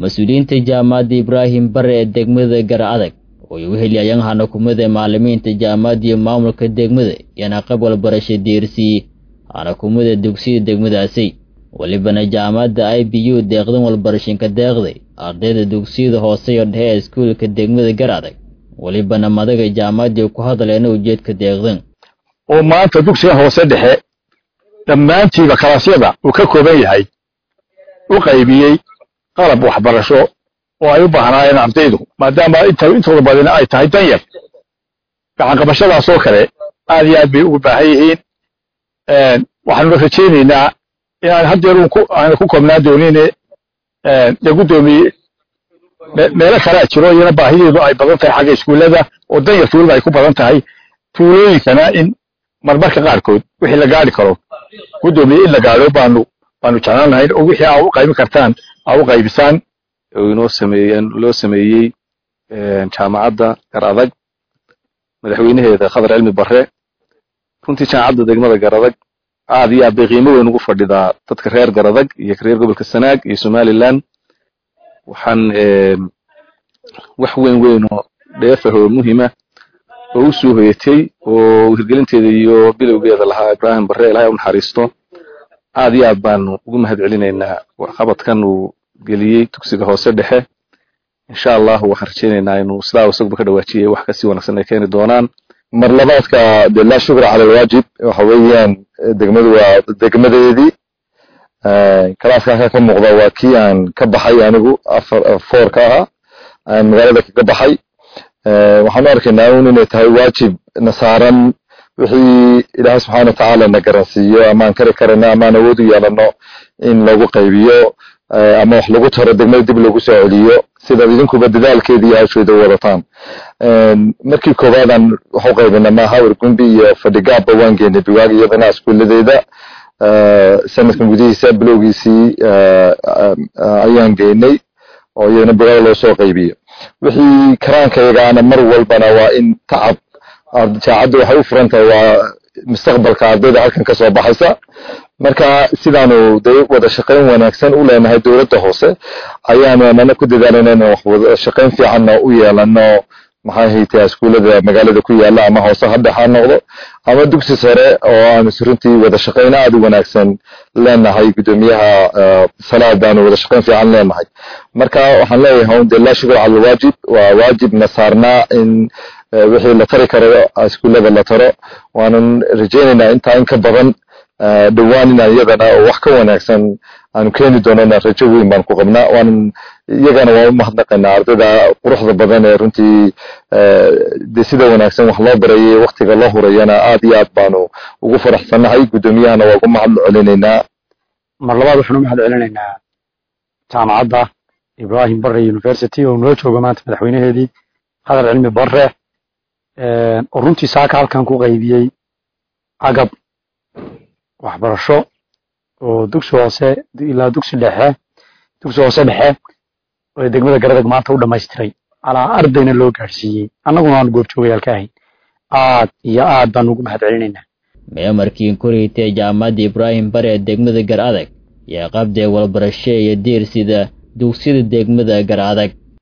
mas-uuliyiinta jaamacadda ibraahim bare ee degmada gar adag oo ay u heliyayaan hanakumada macalimiinta jaamacadda iyo maamulka degmada iyana qab walbarasha deersii hanakumada dugsiyada degmadaasi welibana jaamacadda i b u deeqdan walbarashinka deeqday ardayda dugsiyada hoose iyo dhexe ee iskuulka degmada gar adag welibana madaga jaamacaddii ku hadleena ujeedka deeqdan oo maanta dugsiga hoose dhexe dhammaantiiba kalaasyada uu ka kooban yahay u qaybiyey qalab waxbarasho oo ay u baahnaayeen ardaydu maadaama intooda badina ay tahay danyar gacanqabashadaasoo kale aad iyo aad bay ugu baahan yihiin waxaanuna rajaynaynaa inaan haddeer aana ku koobnaa doonine dee guddoomiye meelo kalea jiro iyana baahideedu ay badan tahay xagga iskuullada oo danyarta weliba ay ku badan tahay tuulooyinkana in marmarka qaarkood wixii la gaari karo guddoomiye in la gaadho baanu baanu jeclaan lahayn oo wixii aa u qaybin kartaan aa u qaybisaan oo inoo sameeyeen loo sameeyey jaamacadda gar adag madaxweynaheeda khadar cilmi bare runtii jaamacadda degmada gar adag aad iyo aad bay qiimo weyn ugu fadhidaa dadka reer gar adag iyo reer gobolka sanaag iyo somaliland waxaan wax weyn weyn oo dheefah oo muhiima oo u soo hoyatay oo hirgelinteeda iyo bilowgeeda lahaa ibraahim bare ilahay u naxariisto aad iyo aad baanu ugu mahad celinaynaa qabadkan uu geliyey dugsiga hoose dhexe insha allah waxaan rajaynaynaa inuu sidaa isaguba ka dhawaajiyay wax kasii wanaagsan ay keeni doonaan mar labaadka de laa shukra cala alwaajib waxa weeyaan degmadu waa degmadeedii kalaaska ka muuqda waa kii aan ka baxay anigu afar four ka ahaa aan magaalada kaga baxay waxaan u arkaynaa un inay tahay waajib na saaran wixii ilaahay subxaana watacaala na garansiiyo amaan kari karano amaan awood u yeelano in lagu qaybiyo ama wax lagu taro degmada dib lagu soo celiyo sidaad idinkuba dadaalkeeda iyo hawsheeda u wadataan markii koowaadaan wax u qaybina maaha wargumbi iyo fadhigaabba waan geynay biwaag iyadana iskuuladeeda sanadkan gudihiisa bilowgiisii ayaan geynay oo iyadana biwaag loo soo qaybiyo wixii karaankaygaana mar walbana waa in tacab jaacaddu waxay u furan tahay waa mustaqbalka ardayda halkan ka soo baxaysa marka sidaanu de wada shaqayn wanaagsan u leenahay dowladda hoose ayaanu anana ku dadaalana inaan wax wada shaqayn fiicanna u yeelano maxay haytaa iskuullada magaalada ku yaala ama hoose ha dhex ha noqdo ama dugsi sare oo aanu runtii wada shaqayn aad u wanaagsan leenahay guddoomiyaha salaad baanu wada shaqayn fiican leenahay marka waxaan leeyahay de laa shukr cala alwaajib waa waajib na saarnaa in wixii la tari karo iskuullada la taro waanan rajaynaynaa intaa in ka badan dhowaan inaan iyadana oo wax ka wanaagsan aanu keeni doonana rajo weyn baan ku qabnaa waanan iyagana waan u mahadnaqaynaa ardayda quruxda badan ee runtii de sida wanaagsan wax loo barayay waktiga loo hurayana aad iyo aad baanu ugu faraxsannahay guddoomiyahana waa ugu mahad celinaynaa mar labaad waxaan u mahad celinaynaa jaamacadda ibrahim bare university oo noo jooga maanta madaxweynaheedii khadar cilmi bare oo runtii saaka halkan ku qaybiyey agab waxbarasho oo dugsi hoose ilaa dugsi dhexe dugsi hoose dhexe oo degmada garadag maanta u dhammaystiray alaa ardayna loo gaadhsiiyey annaguna aan goobjoogayaalka ahayn aad iyo aad baan ugu mahad celinaynaa meemarkiin kurhitee jaamacadda ibraahim bare ee degmada gar adag yaa qabdee walbarasho iyo diir sida dugsiyada degmada gar adag